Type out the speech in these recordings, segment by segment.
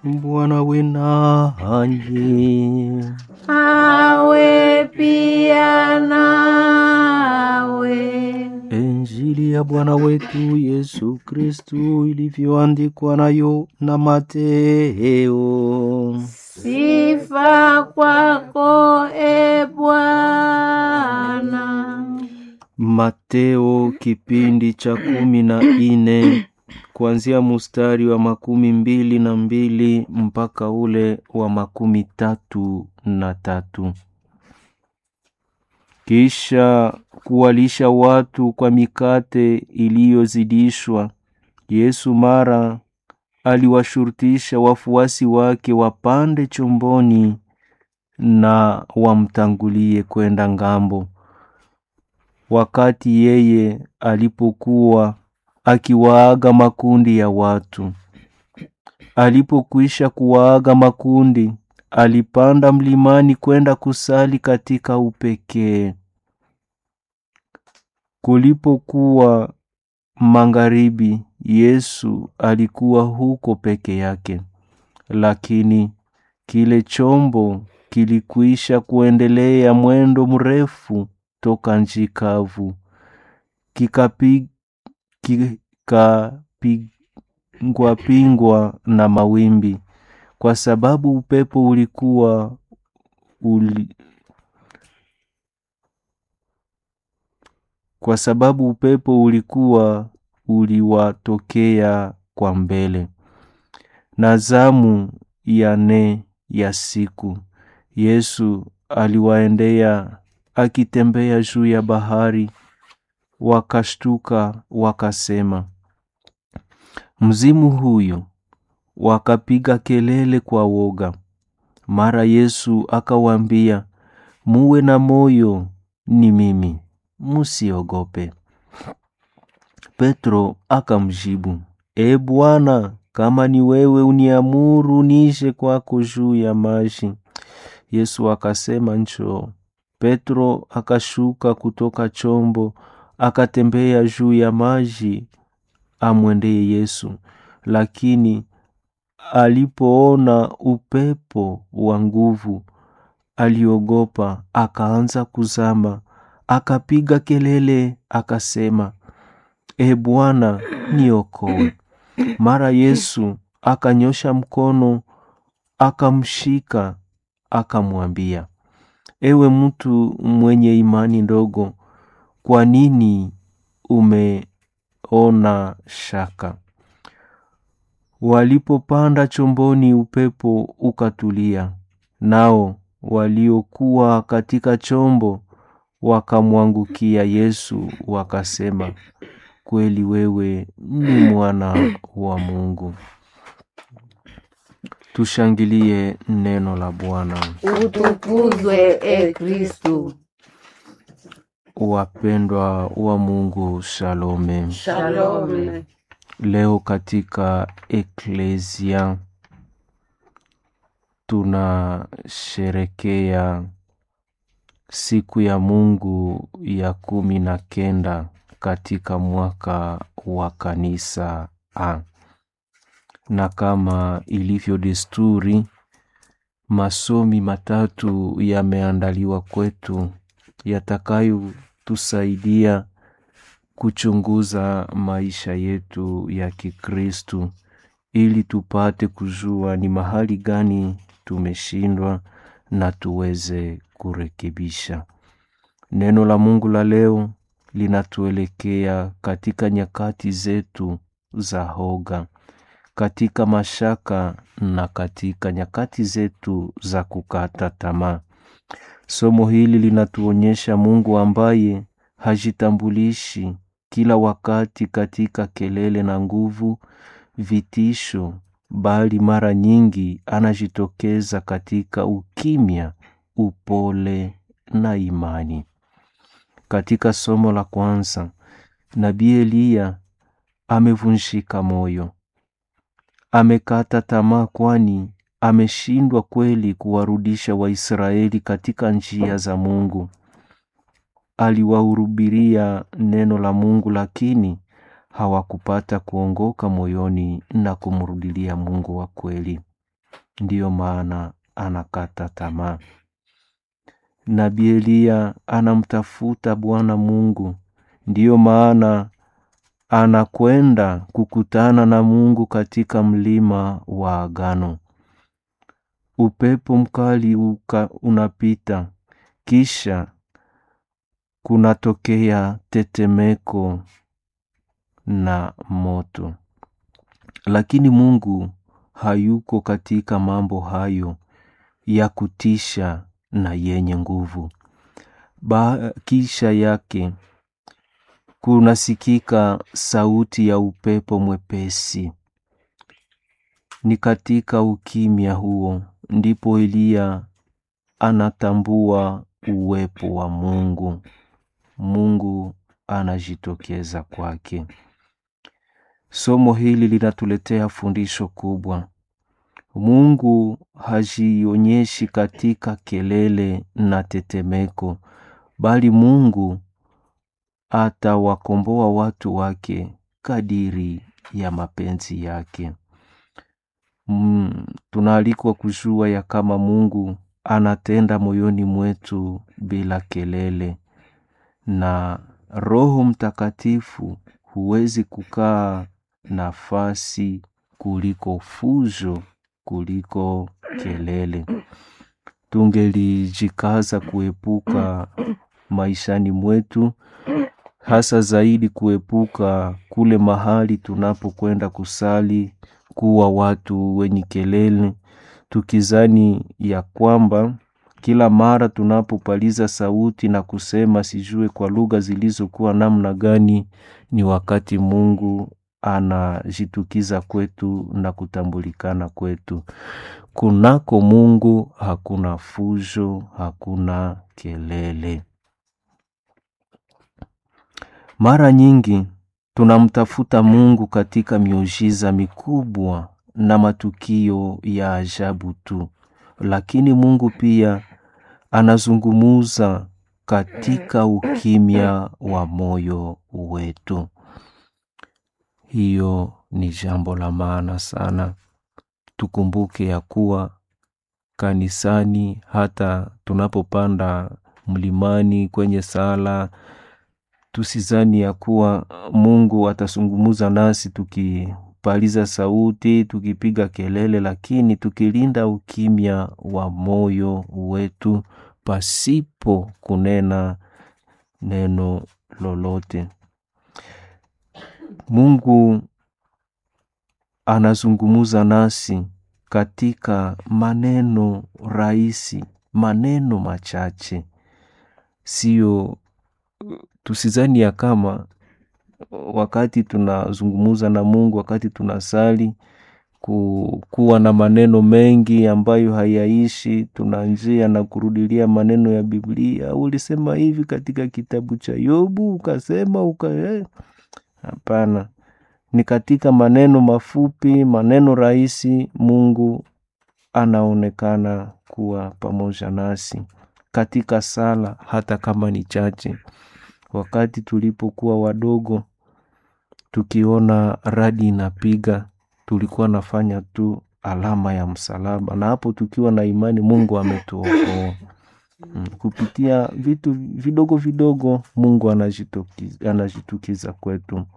Bwana we nanyi. awe pia nawe. Injili ya Bwana wetu Yesu Kristu ilivyoandikwa nayo na Mateo. Sifa kwako e Bwana. Mateo kipindi cha kumi na ine kuanzia mustari wa makumi mbili na mbili mpaka ule wa makumi tatu na tatu. Kisha kuwalisha watu kwa mikate iliyozidishwa, Yesu mara aliwashurutisha wafuasi wake wapande chomboni na wamtangulie kwenda ngambo. Wakati yeye alipokuwa akiwaaga makundi ya watu, alipokwisha kuwaaga makundi, alipanda mlimani kwenda kusali katika upekee. Kulipokuwa magharibi, Yesu alikuwa huko peke yake, lakini kile chombo kilikwisha kuendelea mwendo mrefu toka nchi kavu, kikapi- kikapingwa pingwa na mawimbi, kwa sababu upepo ulikuwa uli, kwa sababu upepo ulikuwa uliwatokea kwa mbele. Na zamu ya nne ya siku, Yesu aliwaendea akitembea juu ya bahari. Wakashtuka wakasema, mzimu huyu! Wakapiga kelele kwa woga. Mara Yesu akawaambia, muwe na moyo, ni mimi, musiogope. Petro akamjibu, E Bwana, kama ni wewe uniamuru nije kwako juu ya maji. Yesu akasema, njoo. Petro akashuka kutoka chombo, akatembea juu ya maji amwendee Yesu. Lakini alipoona upepo wa nguvu, aliogopa, akaanza kuzama, akapiga kelele, akasema, E Bwana, niokoe. Mara Yesu akanyosha mkono, akamshika, akamwambia, Ewe mtu mwenye imani ndogo, kwa nini umeona shaka? Walipopanda chomboni, upepo ukatulia, nao waliokuwa katika chombo wakamwangukia Yesu, wakasema, kweli wewe ni mwana wa Mungu. Tushangilie neno la Bwana. Utukuzwe e Kristu. Wapendwa wa Mungu, shalome. Shalome. Leo katika eklesia tunasherekea siku ya Mungu ya kumi na kenda katika mwaka wa kanisa A, na kama ilivyo desturi, masomi matatu yameandaliwa kwetu yatakayotusaidia kuchunguza maisha yetu ya Kikristu ili tupate kujua ni mahali gani tumeshindwa na tuweze kurekebisha. Neno la Mungu la leo linatuelekea katika nyakati zetu za hoga, katika mashaka na katika nyakati zetu za kukata tamaa. Somo hili linatuonyesha Mungu ambaye hajitambulishi kila wakati katika kelele na nguvu, vitisho, bali mara nyingi anajitokeza katika ukimya, upole na imani. Katika somo la kwanza, Nabii Eliya amevunjika moyo, amekata tamaa, kwani ameshindwa kweli kuwarudisha Waisraeli katika njia za Mungu. Aliwahurubiria neno la Mungu, lakini hawakupata kuongoka moyoni na kumrudilia Mungu wa kweli. ndiyo maana anakata tamaa. Nabii Eliya anamtafuta Bwana Mungu, ndiyo maana anakwenda kukutana na Mungu katika mlima wa agano. Upepo mkali uka unapita, kisha kunatokea tetemeko na moto, lakini Mungu hayuko katika mambo hayo ya kutisha na yenye nguvu. Ba kisha yake kunasikika sauti ya upepo mwepesi. Ni katika ukimya huo ndipo Eliya anatambua uwepo wa Mungu. Mungu anajitokeza kwake. Somo hili linatuletea fundisho kubwa. Mungu hajionyeshi katika kelele na tetemeko, bali Mungu atawakomboa watu wake kadiri ya mapenzi yake. Mm, tunaalikwa kujua ya kama Mungu anatenda moyoni mwetu bila kelele, na Roho Mtakatifu huwezi kukaa nafasi kuliko fujo, kuliko kelele. Tungelijikaza kuepuka maishani mwetu, hasa zaidi kuepuka kule mahali tunapokwenda kusali, kuwa watu wenye kelele, tukizani ya kwamba kila mara tunapopaliza sauti na kusema sijue kwa lugha zilizokuwa namna gani, ni wakati Mungu anajitukiza kwetu na kutambulikana kwetu. Kunako Mungu hakuna fujo, hakuna kelele. Mara nyingi tunamtafuta Mungu katika miujiza mikubwa na matukio ya ajabu tu, lakini Mungu pia anazungumuza katika ukimya wa moyo wetu. Hiyo ni jambo la maana sana. Tukumbuke ya kuwa kanisani, hata tunapopanda mlimani kwenye sala, tusizani ya kuwa Mungu atazungumuza nasi tukipaliza sauti, tukipiga kelele, lakini tukilinda ukimya wa moyo wetu pasipo kunena neno lolote. Mungu anazungumuza nasi katika maneno rahisi, maneno machache. Sio, tusizani ya kama wakati tunazungumuza na Mungu, wakati tunasali, kuwa na maneno mengi ambayo hayaishi, tunanjia na kurudilia maneno ya Biblia. Ulisema hivi katika kitabu cha Yobu, ukasema uka hapana. Ni katika maneno mafupi, maneno rahisi, Mungu anaonekana kuwa pamoja nasi katika sala, hata kama ni chache. Wakati tulipokuwa wadogo, tukiona radi inapiga, tulikuwa nafanya tu alama ya msalaba, na hapo tukiwa na imani Mungu ametuokoa. Mm, kupitia vitu vidogo vidogo Mungu anajitukiza, anajitukiza kwetu.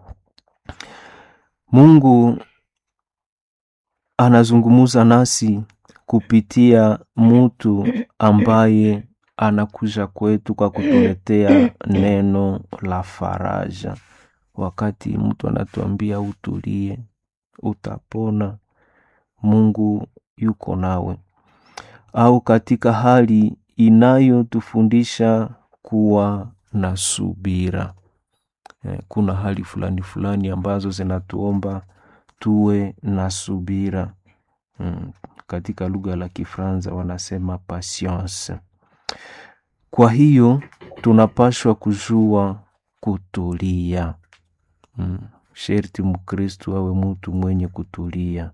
Mungu anazungumuza nasi kupitia mutu ambaye anakuja kwetu kwa kutuletea neno la faraja. Wakati mtu anatuambia utulie, utapona, Mungu yuko nawe. Au katika hali inayotufundisha kuwa na subira. Kuna hali fulani fulani ambazo zinatuomba tuwe na subira. Mm, katika lugha la Kifaransa wanasema patience. Kwa hiyo tunapashwa kujua kutulia. Mm, sherti Mkristu awe mutu mwenye kutulia.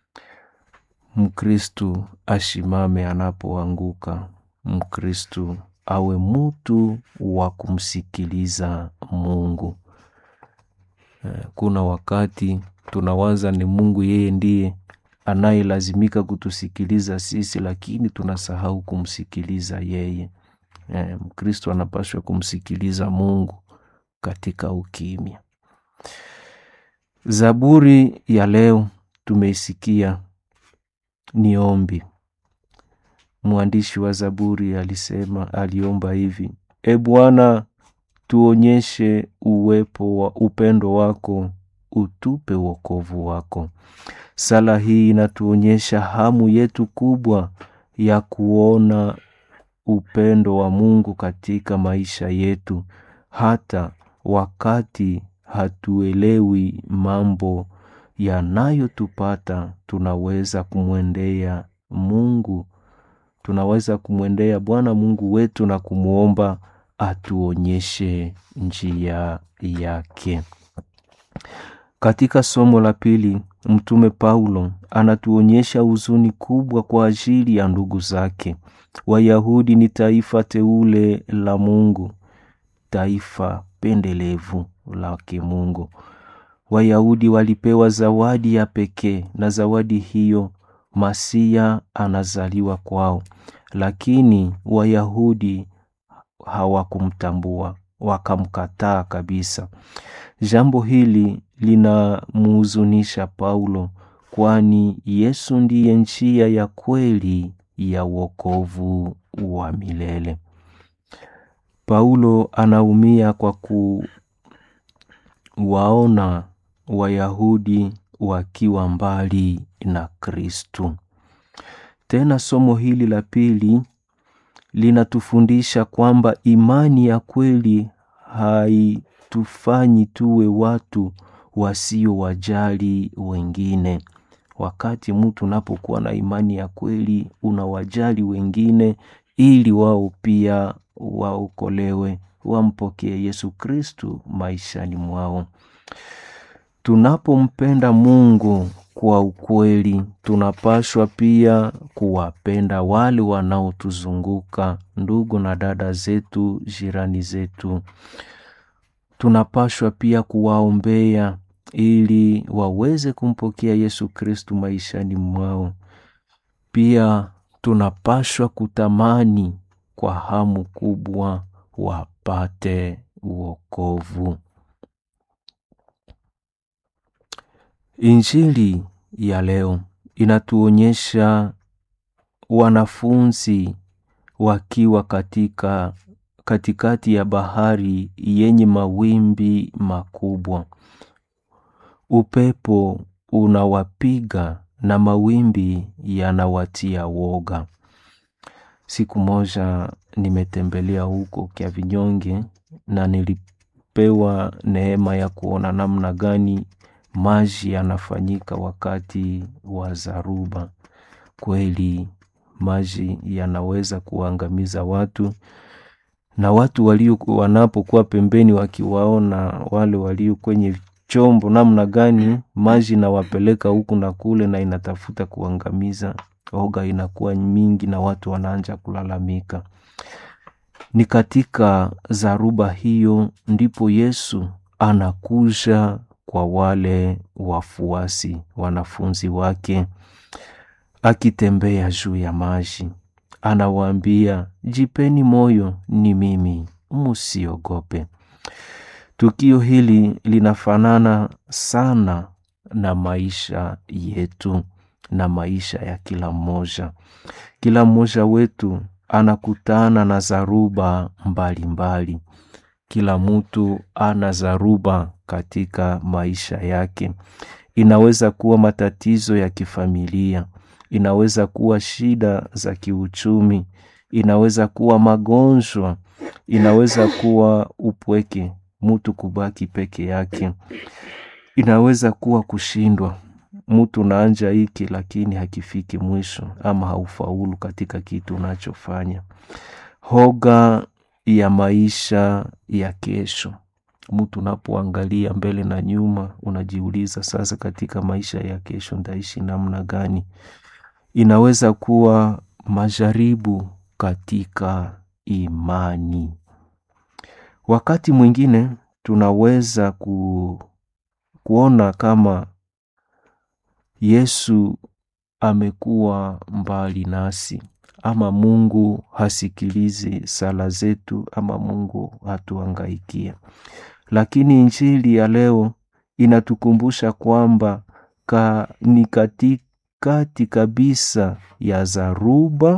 Mkristu ashimame anapoanguka. Mkristu awe mutu wa kumsikiliza Mungu. Kuna wakati tunawaza ni Mungu yeye ndiye anayelazimika kutusikiliza sisi, lakini tunasahau kumsikiliza yeye. Eh, Mkristo anapaswa kumsikiliza Mungu katika ukimya. Zaburi ya leo tumeisikia ni ombi. Mwandishi wa Zaburi alisema, aliomba hivi: E Bwana, tuonyeshe uwepo wa upendo wako, utupe wokovu wako. Sala hii inatuonyesha hamu yetu kubwa ya kuona upendo wa Mungu katika maisha yetu, hata wakati hatuelewi mambo yanayotupata, tunaweza kumwendea Mungu, tunaweza kumwendea Bwana Mungu wetu na kumwomba atuonyeshe njia yake. Katika somo la pili, Mtume Paulo anatuonyesha huzuni kubwa kwa ajili ya ndugu zake. Wayahudi ni taifa teule la Mungu, taifa pendelevu lake Mungu. Wayahudi walipewa zawadi ya pekee, na zawadi hiyo Masia anazaliwa kwao, lakini Wayahudi hawakumtambua, wakamkataa kabisa. Jambo hili linamhuzunisha Paulo, kwani Yesu ndiye njia ya kweli ya wokovu wa milele. Paulo anaumia kwa kuwaona Wayahudi wakiwa mbali na Kristu. Tena somo hili la pili linatufundisha kwamba imani ya kweli haitufanyi tuwe watu wasiowajali wengine. Wakati mtu unapokuwa na imani ya kweli, unawajali wengine ili wao pia waokolewe, wampokee Yesu Kristu maishani mwao. Tunapompenda Mungu kwa ukweli, tunapaswa pia kuwapenda wale wanaotuzunguka, ndugu na dada zetu, jirani zetu. Tunapaswa pia kuwaombea ili waweze kumpokea Yesu Kristu maishani mwao. Pia tunapaswa kutamani kwa hamu kubwa wapate wokovu. Injili ya leo inatuonyesha wanafunzi wakiwa katika katikati ya bahari yenye mawimbi makubwa. Upepo unawapiga na mawimbi yanawatia woga. Siku moja nimetembelea huko Kyavinyonge na nilipewa neema ya kuona namna gani maji yanafanyika wakati wa zaruba. Kweli maji yanaweza kuangamiza watu, na watu walio wanapokuwa pembeni wakiwaona wale walio kwenye chombo namna gani maji inawapeleka huku na kule na inatafuta kuangamiza, oga inakuwa mingi na watu wanaanja kulalamika. Ni katika zaruba hiyo ndipo Yesu anakuja kwa wale wafuasi wanafunzi wake, akitembea juu ya maji, anawaambia jipeni moyo, ni mimi, musiogope. Tukio hili linafanana sana na maisha yetu na maisha ya kila mmoja. Kila mmoja wetu anakutana na zaruba mbalimbali mbali. Kila mtu ana zaruba katika maisha yake. Inaweza kuwa matatizo ya kifamilia, inaweza kuwa shida za kiuchumi, inaweza kuwa magonjwa, inaweza kuwa upweke, mtu kubaki peke yake, inaweza kuwa kushindwa, mtu unaanja hiki lakini hakifiki mwisho, ama haufaulu katika kitu unachofanya. Hoga ya maisha ya kesho. Mtu unapoangalia mbele na nyuma, unajiuliza sasa, katika maisha ya kesho ndaishi namna gani? Inaweza kuwa majaribu katika imani. Wakati mwingine tunaweza ku, kuona kama Yesu amekuwa mbali nasi ama Mungu hasikilizi sala zetu ama Mungu hatuangaikia. Lakini injili ya leo inatukumbusha kwamba ka, ni katikati kabisa ya zaruba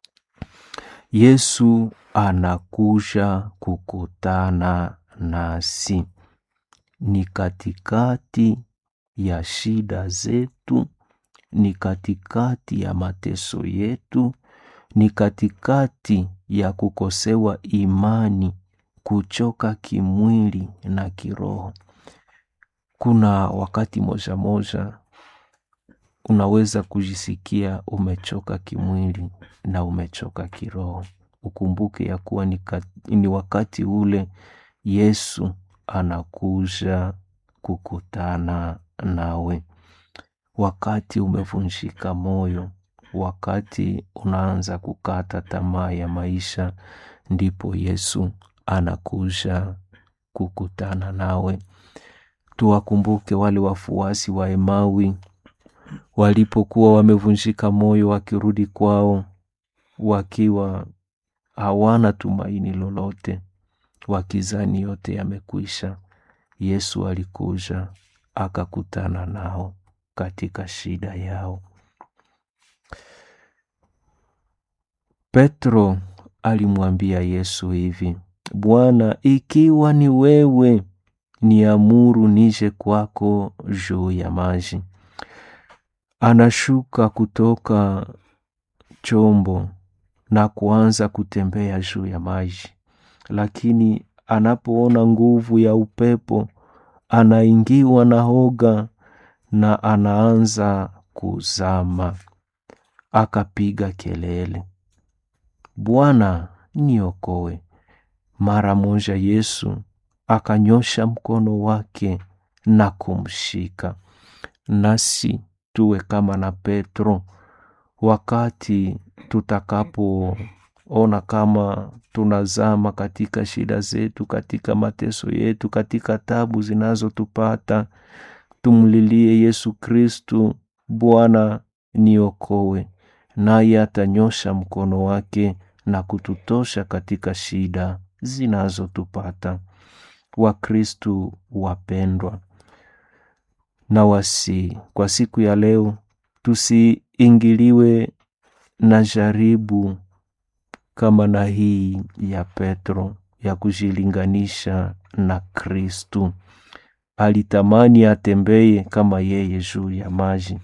Yesu anakuja kukutana nasi, ni katikati ya shida zetu, ni katikati ya mateso yetu, ni katikati ya kukosewa imani, kuchoka kimwili na kiroho. Kuna wakati moja moja unaweza kujisikia umechoka kimwili na umechoka kiroho. Ukumbuke ya kuwa ni, ni wakati ule Yesu anakuja kukutana nawe. Wakati umevunjika moyo, wakati unaanza kukata tamaa ya maisha, ndipo Yesu anakuja kukutana nawe. Tuwakumbuke wale wafuasi wa Emawi walipokuwa wamevunjika moyo wakirudi kwao, wakiwa hawana tumaini lolote, wakizani yote yamekwisha. Yesu alikuja akakutana nao katika shida yao. Petro alimwambia Yesu hivi, Bwana, ikiwa ni wewe, niamuru nije kwako juu ya maji. Anashuka kutoka chombo na kuanza kutembea juu ya maji, lakini anapoona nguvu ya upepo anaingiwa na hoga na anaanza kuzama. Akapiga kelele, Bwana, niokoe. Mara moja Yesu akanyosha mkono wake na kumshika. Nasi tuwe kama na Petro, wakati tutakapoona kama tunazama katika shida zetu, katika mateso yetu, katika tabu zinazotupata, tumlilie Yesu Kristu, Bwana niokoe, naye atanyosha mkono wake na kututosha katika shida zinazotupata. Wakristu wapendwa, na wasi kwa siku ya leo tusiingiliwe na jaribu kama na hii ya Petro ya kujilinganisha na Kristu. Alitamani atembeye kama yeye juu ya maji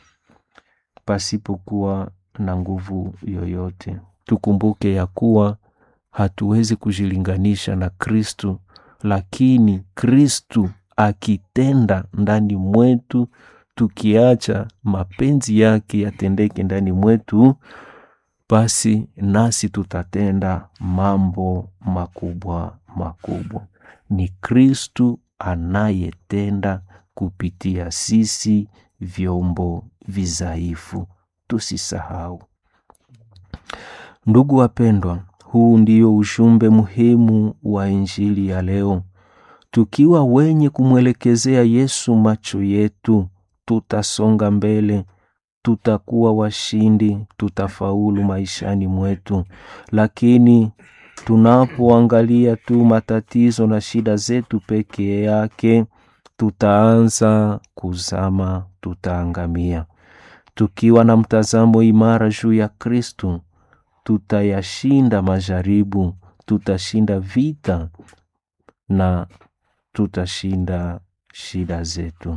pasipokuwa na nguvu yoyote. Tukumbuke ya kuwa hatuwezi kujilinganisha na Kristu, lakini Kristu akitenda ndani mwetu, tukiacha mapenzi yake yatendeke ndani mwetu, basi nasi tutatenda mambo makubwa makubwa. Ni Kristu anayetenda kupitia sisi vyombo vizaifu, tusisahau. Ndugu wapendwa, huu ndio ujumbe muhimu wa Injili ya leo. Tukiwa wenye kumwelekezea Yesu macho yetu, tutasonga mbele, tutakuwa washindi, tutafaulu maishani mwetu. Lakini tunapoangalia tu matatizo na shida zetu pekee yake, tutaanza kuzama, tutaangamia. Tukiwa na mtazamo imara juu ya Kristu, tutayashinda majaribu, tutashinda vita na tutashinda shida zetu.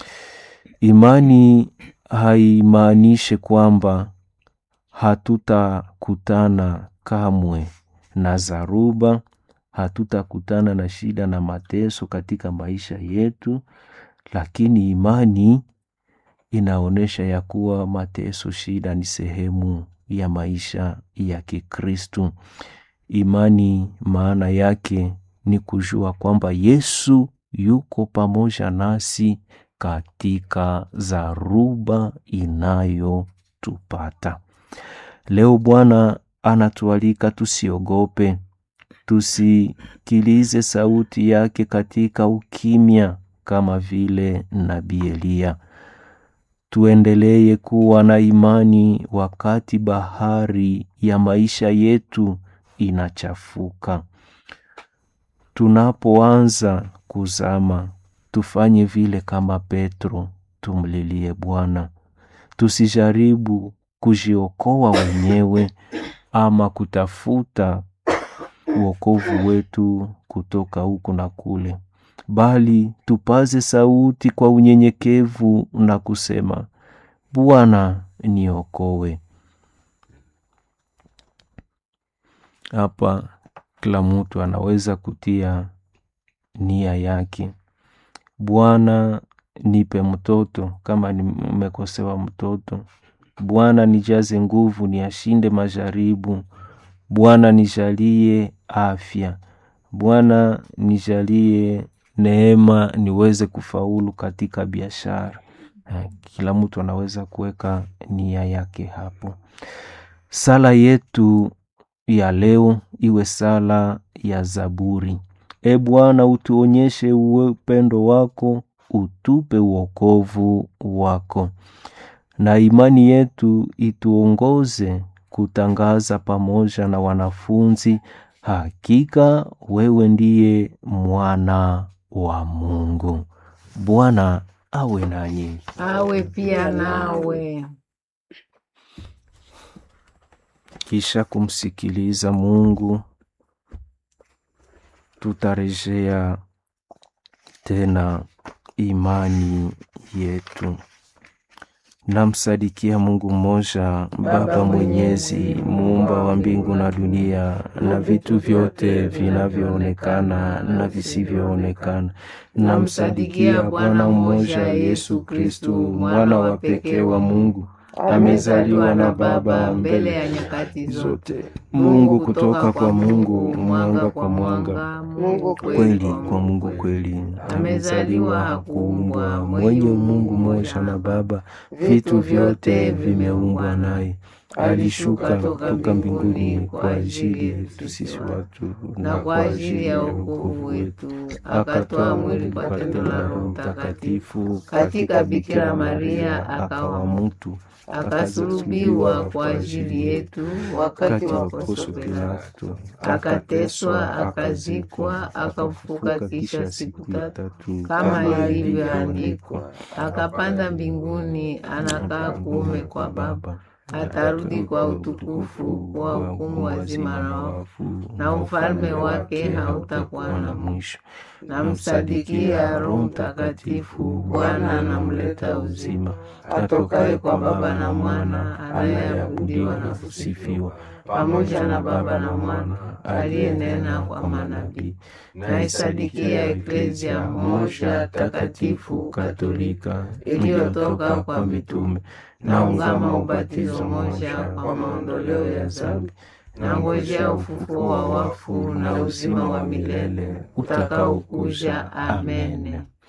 Imani haimaanishi kwamba hatutakutana kamwe na zaruba, hatutakutana na shida na mateso katika maisha yetu, lakini imani inaonyesha ya kuwa mateso, shida ni sehemu ya maisha ya Kikristu. Imani maana yake ni kujua kwamba Yesu yuko pamoja nasi katika zaruba inayotupata. Leo Bwana anatualika tusiogope, tusikilize sauti yake katika ukimya, kama vile nabii Eliya. tuendelee kuwa na imani wakati bahari ya maisha yetu inachafuka. Tunapoanza kuzama, tufanye vile kama Petro, tumlilie Bwana. Tusijaribu kujiokoa wenyewe ama kutafuta uokovu wetu kutoka huku na kule, bali tupaze sauti kwa unyenyekevu na kusema, Bwana niokoe. Hapa kila mtu anaweza kutia nia yake. Bwana nipe mtoto kama nimekosewa mtoto. Bwana nijaze nguvu niashinde majaribu. Bwana nijalie afya. Bwana nijalie neema niweze kufaulu katika biashara. Kila mtu anaweza kuweka nia yake hapo. Sala yetu ya leo iwe sala ya Zaburi. E Bwana, utuonyeshe upendo wako, utupe uokovu wako, na imani yetu ituongoze kutangaza pamoja na wanafunzi, hakika wewe ndiye mwana wa Mungu. Bwana awe nanyi. awe pia nawe. Kisha kumsikiliza Mungu, tutarejea tena imani yetu. Namsadikia Mungu mmoja, Baba Mwenyezi, muumba wa mbingu na dunia na vitu vyote vinavyoonekana na visivyoonekana. Namsadikia Bwana mmoja, Yesu Kristu, mwana wa pekee wa Mungu, amezaliwa na Baba mbele ya nyakati zote, Mungu kutoka kwa Mungu, mwanga kwa mwanga, Mungu kweli kwa Mungu kweli. Amezaliwa, hakuumbwa, mwenye Mungu mmoja na Baba, vitu vyote vimeumbwa naye. Alishuka kutoka mbinguni kwa ajili yetu sisi watu na kwa ajili ya wokovu wetu akatoa mwili kwa tendo la Roho Mtakatifu katika Bikira Maria, akawa mtu akasulubiwa kwa ajili yetu wakati wa Poncio Pilato, akateswa, akazikwa, akafufuka kisha siku tatu kama ilivyoandikwa, akapanda mbinguni, anakaa kuume kwa Baba, atarudi kwa utukufu kwa hukumu wazima na wafu, na ufalme wake hautakuwa na mwisho. Namsadikia Roho Mtakatifu, Bwana anamleta uzima, atokaye kwa Baba na Mwana, anayeabudiwa na kusifiwa pamoja na Baba na Mwana, aliyenena kwa manabii. Naisadikia Eklezia moja takatifu Katolika iliyotoka kwa mitume, naungama ubatizo moja kwa maondoleo ya dhambi nangojea ufufuo wa wafu na uzima wa milele utakaokuja. Amen.